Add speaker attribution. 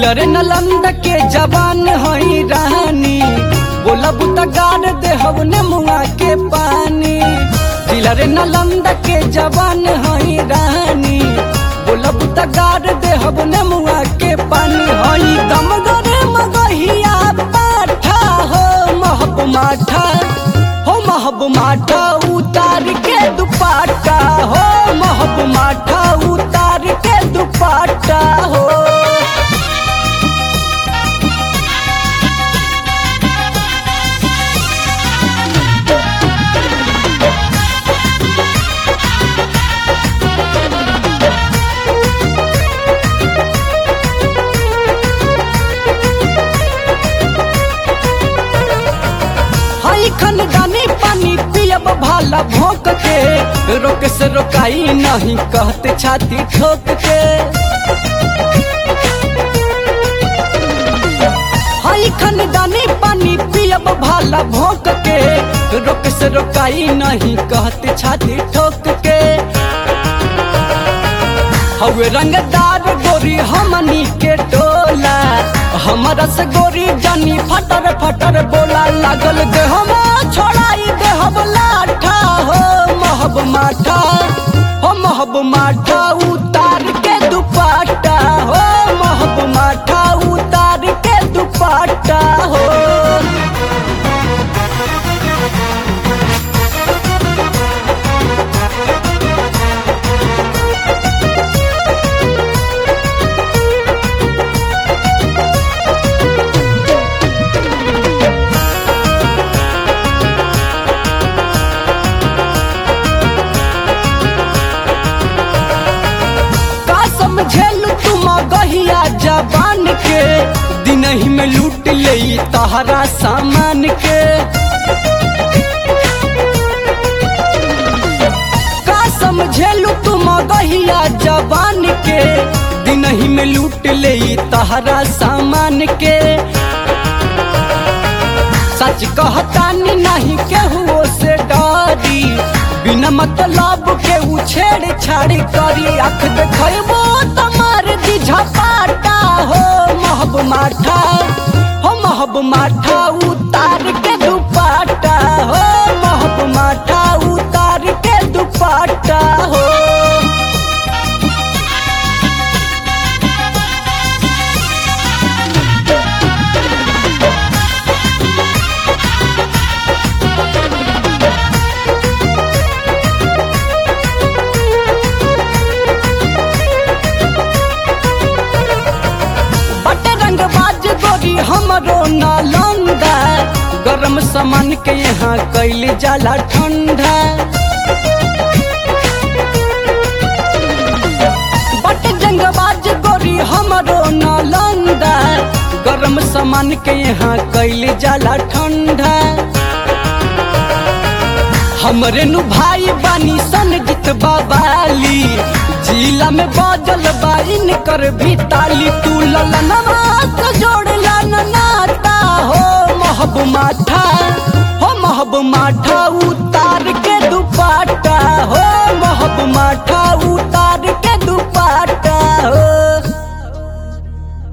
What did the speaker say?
Speaker 1: Jailer नलंद के जवान हई रानी बोला बुता गाड़ दे हवने मुआ के पानी जिलर नलंद के जवान हई रानी बोला बुता गाड़ दे हवने मुआ के पानी हई दम गरे मगहिया पाठा हो महब माठा हो महब माठा उतार के दुपाटा हो महब माठा उतार के दुपाटा हो हई खनदानी पानी पियब भाला भोंक के रोक से रोकाई नहीं कहते छाती ठोक के हई खनदानी पानी पियब भाला भोंक के रोक से रोकाई नहीं कहते छाती ठोक के हवे रंगदार गोरी हमनी के टोला हमारा से गोरी जानी फटर फटर बोला लागल देहमा छोड़ाई देहब लाठा हो महब माठा हो महब माठा उतार के दुपाटा हो महब माठा उतार के दुपाटा हो का समझेलू तुम गहिया जबान के दिन ही में लूट ले तहरा सामान के का समझेलू तुम गहिया जबान के दिन ही में लूट ले तहरा सामान के सच कहतानी नहीं केहू से डरी बिना मतलब के उ छेड़ छाड़ी करी आँख देखबो तमार दीझा पाटा हो महब माठा हो महब माठा उतार के दुपाटा हो महब माठा उतार के दुपाटा हो बट रंग बाज गोरी हमरो नालंदा गरम सामान के यहाँ कैल जाला ठंडा बट जंग बाज गोरी हमरो नालंदा गरम सामान के यहाँ कैल जाला ठंडा हमरे नु भाई बानी सन जित बाबाली जिला में बाजल बाइन कर भी ताली तू ललनवा तो जोड़ला न नाता हो महब माठा हो महब माठा उतार के दुपाटा हो महब माठा